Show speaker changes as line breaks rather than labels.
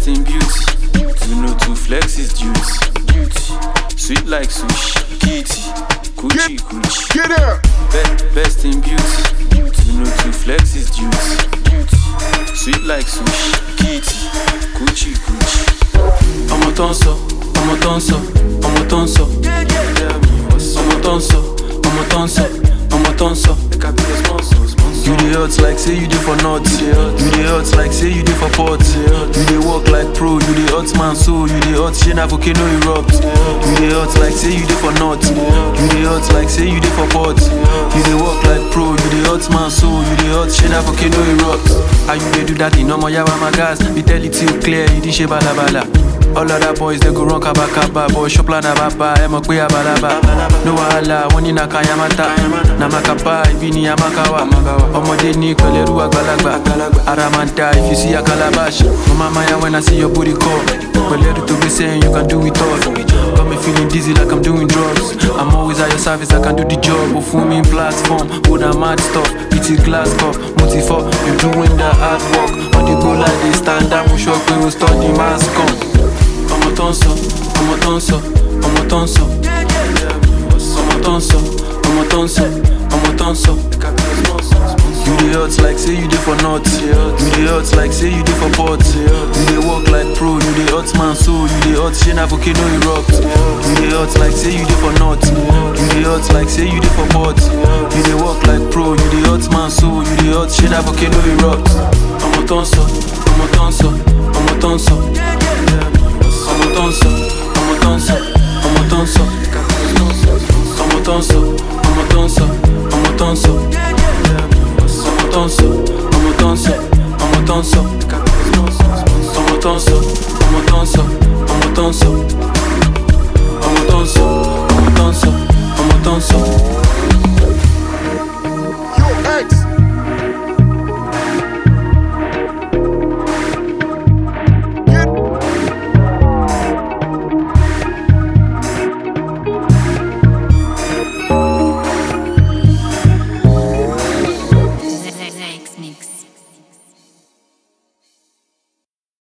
best in beauty. You know to flex is duty. Beauty, sweet like sushi. Kitty, coochie coochie.
Get out.
Be- best in beauty. You know to flex is duty. Beauty, sweet like sushi. Kitty, coochie coochie. ọmọ tó ń sọ ọmọ tó ń sọ ọmọ tó ń sọ ọmọ tó ń sọ ọmọ tó ń sọ ọmọ tó ń sọ. You dey hot like say you dey for north. You dey hot like say you dey for port. You dey work like pro. You dey hot man so. You dey hot shey na volcano erupt. You dey hot like say you dey for north. You dey hot like say you dey for port. You dey work like pro. You dey hot man so. You dey hot shey na volcano erupt. How you dey do that in ọmọ yawa my gas? Be tell it till clear. You dey ṣe balabala. All other boys they go run kaba kaba Boy shop la na baba, ẹ mọ̀ pé abalaba No wahala, wọ́n ní na kayamata Na makapa, ibi ni amakawa Ọmọdé ní pẹ̀lẹ́rú àgbàlagbà Ara máa ń da if you see a calabash Mo máa ma ya when I see your booty call Pẹ̀lẹ́rú tó gbé sẹ́yìn, you can do it all Got me feeling dizzy like I'm doing drugs I'm always at your service, I can do the job Ó fún mi platform, ó na mad stuff Pretty glass cup, mo ti fọ́ You doing the hard work On the go like this, stand up Mo sọ pé o study mass come ọmọ tó ń sọ ọmọ tó ń sọ ọmọ tó ń sọ ọmọ tó ń sọ ọmọ tó ń sọ ọmọ tó ń sọ. You dey hot like say you dey for north. You dey hot like say you dey for port. You dey work like pro. You dey hot man so. You dey hot shey na volcano erupt. You dey hot like say you dey for north. You dey hot like say you dey for port. You dey work like pro. You dey hot man so. You dey hot shey na volcano erupt. ọmọ tó ń sọ ọmọ tó ń sọ ọmọ tó ń sọ ọmọ tó ń sọ ọmọ tó ń sọ ọmọ tó ń sọ ọmọ tó ń sọ ọmọ tó ń sọ ọmọ tó ń sọ ọmọ tó ń sọ ọmọ tó ń sọ ọmọ tó ń sọ ọmọ tó ń sọ ọmọ tó ń sọ ọmọ tó ń sọ ọmọ tó ń sọ.